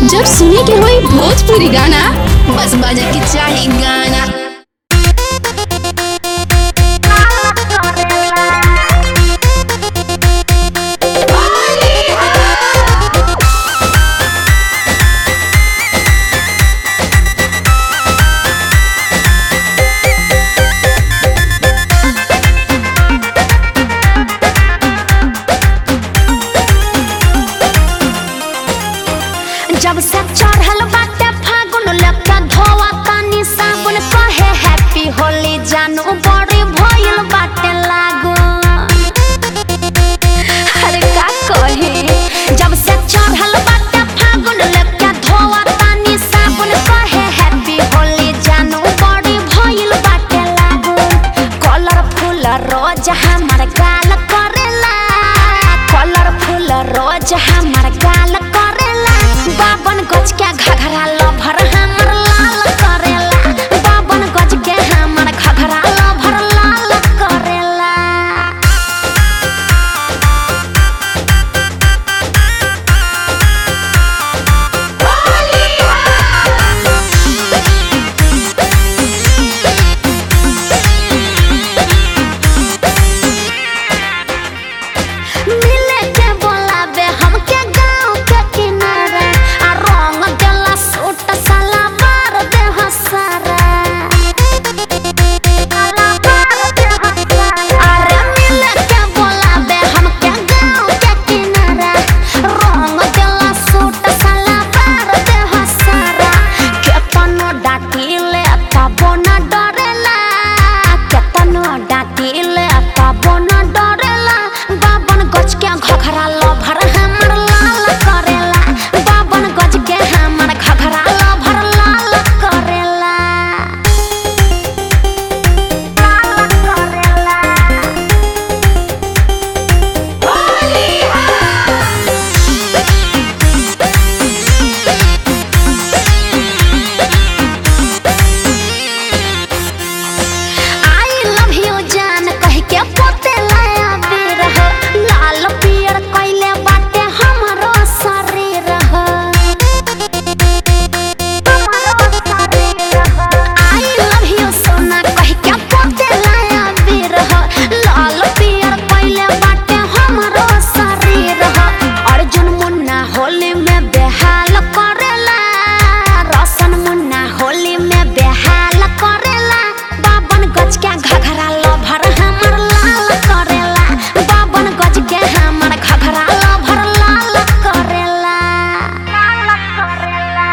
जब सुने के होई भोजपुरी गाना बस बजे के चाही गाना जब से चढ़ल बाटे फागुन लेके धोवा तानी साबुन कहे हैप्पी होली जानू बड़ी भइल बाटे लागू अरे का कहे जब से चढ़ल बाटे फागुन लेके धोवा तानी साबुन कहे हैप्पी होली जानू बड़ी भइल बाटे लागू कलरफुल रोज हमर गाल करेला कलरफुल रोज हमर गाल करेला बाबन गज के घघरा लभर हमर लाल करेला बाबन गज के हमर घघरा लभर लाल करेला मिले के बोलाबे हमके गाँव के किनारे आ रंग देला सूट साला मार दे हसारा अरे मिले के बोलाबे हमके गाँव के किनारे रंग देला सूट साला मार दे हसारा केतनो डाटिले तबो न डरेला केतनो डाटिले तबो न डरेला बाबन गज के घघरा लभर हमर लाल करेला बाबन गज के हमर घघरा लभर लाल करेला लाल करेला आई लव यू जान कह के पोते लाया बेर हो लाल पियर कइले बाटे हमरो शरीर हो आई लव यू सोना कह के पोते लाया बेर हो लाल पियर कइले बाटे हमरो शरीर हो अर्जुन मुन्ना होली में बेहाल करेला रसन मुन्ना होली में बेहाल करेला बाबन गज के घघरा लभर हमर लाल करेला बाबन गज के हमर घघरा लभर लाल करेला लाल करेला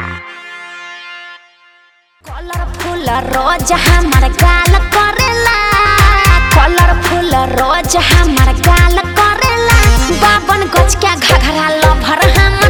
कलरफुल रोज हमर गाल करेला कलरफुल रोज हमर गाल करेला बाबन गज के घघरा लभर हम